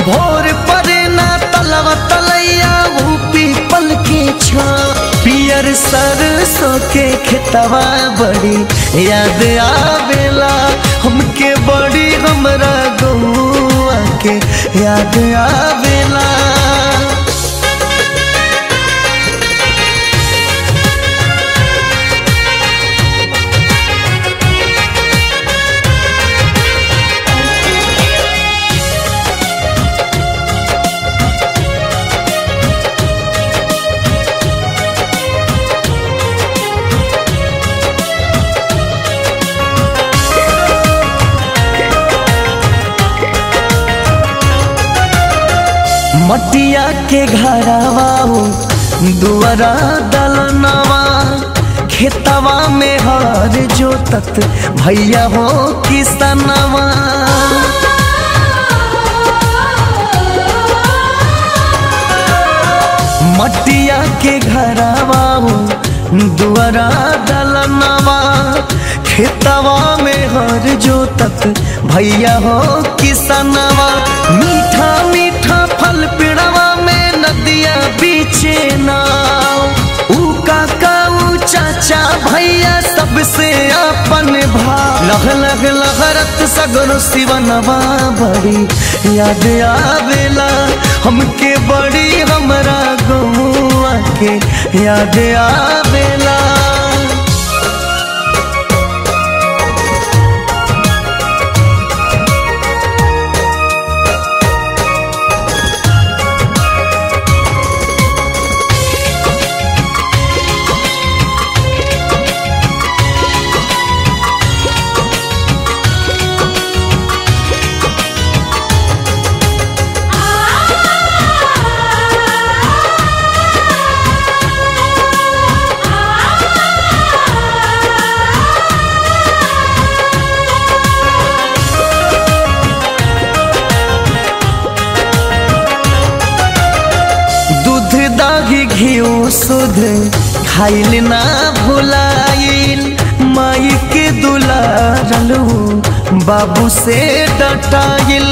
भोर परे ना तलवा तलैया वो पीपल के छा पियर सरसों के खेतवा बड़ी याद आवेला हमके बड़ी हमरा गौआ के याद आवेला मटिया के घरवा हो दुआरा दलनवा खेतवा में हर जोतत भैया हो किसनवा मटिया के घरवा हो दुआरा दलनवा खेतवा में हर जोतत भैया हो किसनवा मीठा मीठा फल पिड़वा में नदिया बीचे नाव ऊ काका ऊ चाचा भैया सबसे अपन भाव लग लग लहरत सगरो सिवनवा बड़ी याद आवेला हमके बड़ी हमरा गौआ के याद आवेला दूध दाही घियो सुध खाइल ना भुलाइल माई के दुलारलू बाबू से डटाइल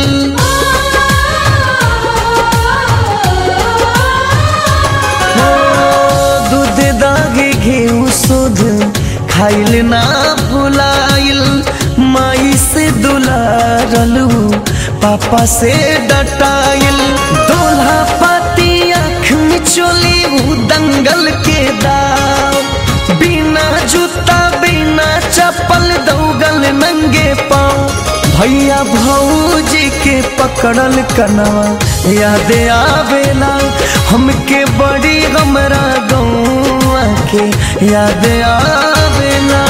हो, दूध दाही घियो सुध खाइल ना भुलाइल माई से दुलारलू पापा से डटाइल दोल्हा पाती आँख में चोली ऊ दंगल के दाव बिना जूता बिना चप्पल दौगल नंगे पाँव भैया भौजी के पकड़ल कनवा याद आवेला हमके बड़ी हमरा गौआ के याद आवेला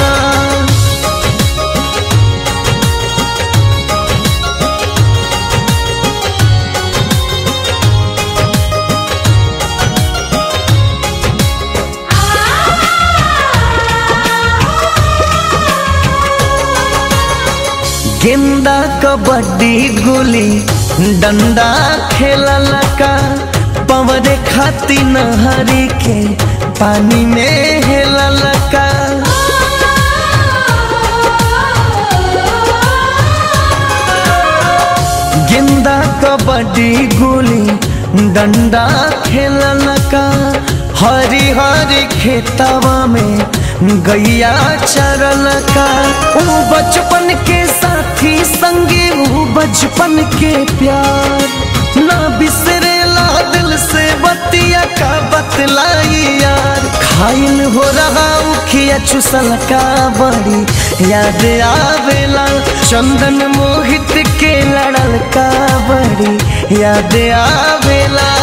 गेंदा कबड्डी गुली डंडा खेलल का पवरे खाती नहरी के पानी में हेलल का गेंदा कबड्डी गुली डंडा खेलल का हरी हरी खेतवा में गैया चरल का ऊ बचपन के साथी संगे ऊ बचपन के प्यार ना बिसरेला दिल से बतिया का बतलाई यार खाइल हो रहा उखिया चुसल का बड़ी याद आवेला चंदन मोहित के लड़ल का बड़ी याद आवेला